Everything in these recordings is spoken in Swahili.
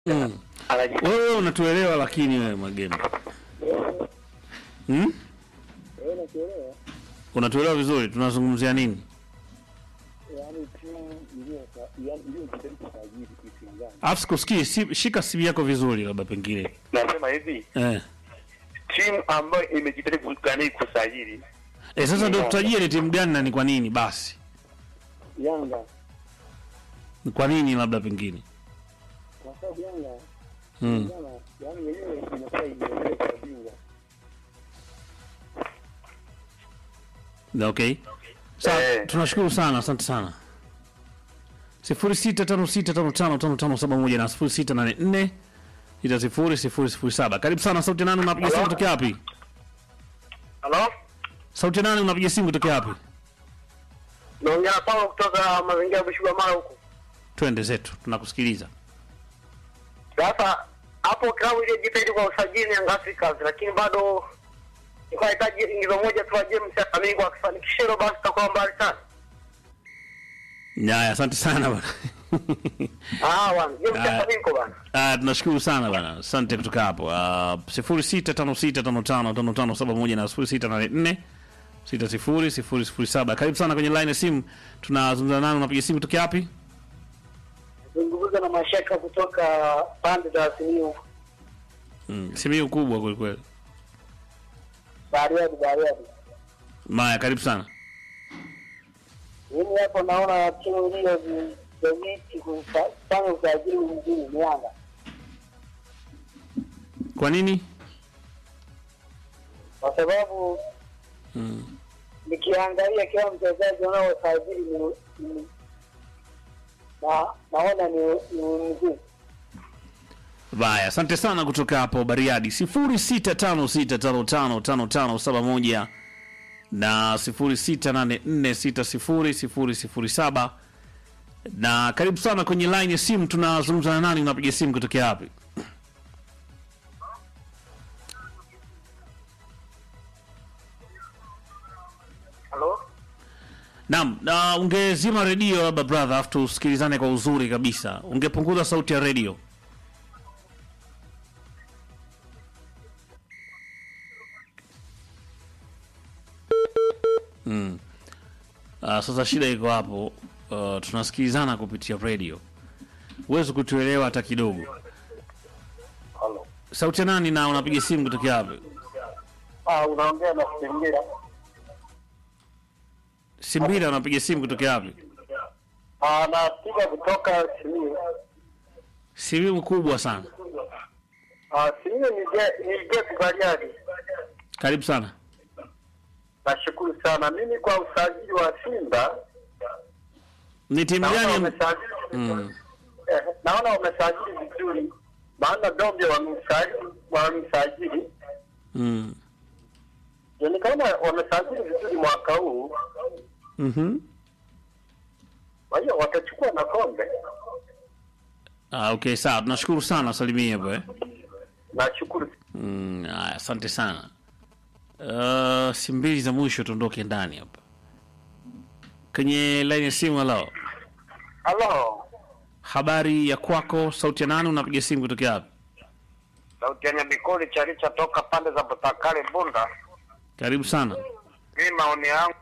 Mm. Anaji- Wewe unatuelewa lakini wewe Magembe. Hmm? Eh, nakuelewa. Unatuelewa vizuri tunazungumzia nini? Yaani timu iliyo yaani iliyojitahidi kusajili timu gani? Alafu sikusikii, si, shika simu yako vizuri labda pengine. nasema hivi Eh. timu ambayo imejitahidi kugani kusajili Eh, sasa ndio tutajie ni timu gani na ni kwa nini basi? Yanga Ni kwa nini labda pengine? kwa sababu Yanga Mm. jana yaani yenyewe imekuwa imeeleka bingwa. Na Okay. Sawa, Eh. tunashukuru sana, asante sana. 0656555571 na 0684 600007. Karibu sana sauti nani unapiga simu Hello? kutoka wapi? halo Sauti nani unapiga simu kutoka wapi? naongea na Paulo kutoka mazingira ya Bushugwa mara huko Twende zetu, tunakusikiliza. sasa hapo klabu iliyojitahidi kwa usajili ni Young Africans lakini bado ilikuwa inahitaji ingizo moja tu wa James Amigo akifanikisha hilo basi tutakuwa mbali sana Nyaya, asante sana bwana. ah bwana James Ah. Amigo bwana Ah, tunashukuru sana bwana. Asante kutoka hapo. Ah, 0656555571 na 0684 600007. Karibu sana kwenye line ya simu. Tunazungumza nani unapiga simu kutoka wapi? zungumza na mashaka kutoka pande za Simiyu Mm, simu kubwa kweli kweli. Bariadi Bariadi Maya, karibu sana. mimi hapo naona timu iliyojitahidi kufanya usajili mzuri ni Yanga Kwa nini? kwa sababu Mm. nikiangalia kila mchezaji wanaosajili ni, ni na naona ni ni mzuri Baya, asante sana kutoka hapo Bariadi. 0656555571 na 0684600007. Na karibu sana kwenye line ya simu. Tunazungumza na nani? Unapiga simu kutokea wapi? halo Naam, na ungezima redio labda brother, afu tusikilizane kwa uzuri kabisa. Ungepunguza sauti ya redio. Mm. Uh, sasa shida iko hapo. Uh, tunasikilizana kupitia redio, huwezi kutuelewa hata kidogo. halo Sauti ya nani na unapiga simu kutokea wapi? ah unaongea na Simbira Simbira, unapiga simu kutokea wapi? ah napiga kutoka Simiyu Simu kubwa sana. ah Simiyu ni je ni je Bariadi Karibu sana. nashukuru sana mimi kwa usajili wa Simba Ni timu naona gani? wamesajili Mm. eh, naona wamesajili vizuri maana Dombe wamemsajili wamemsajili Mm. yani kama wamesajili vizuri mwaka huu Mhm. kwa hiyo watachukua na kombe Ah, okay, sawa. Tunashukuru sana salimia hapo eh. nashukuru Mm, haya, asante sana. Uh, si mbili za mwisho tuondoke ndani hapa. Kwenye line ya simu halo. halo Habari ya kwako, sauti ya nani unapiga simu kutokea wapi? sauti ya Nyabikoli Chalicha toka pande za Butakale Bunda Karibu sana. hii maoni yangu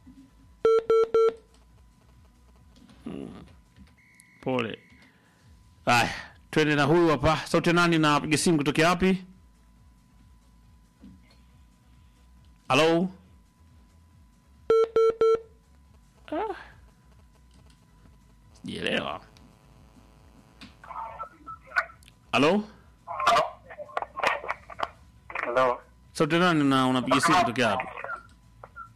Pole. Haya, twende na huyu hapa. Sauti ya nani unapiga simu kutokea wapi? Halo? Ah. Sijaelewa. Halo? halo Sauti ya nani na unapiga simu kutokea wapi?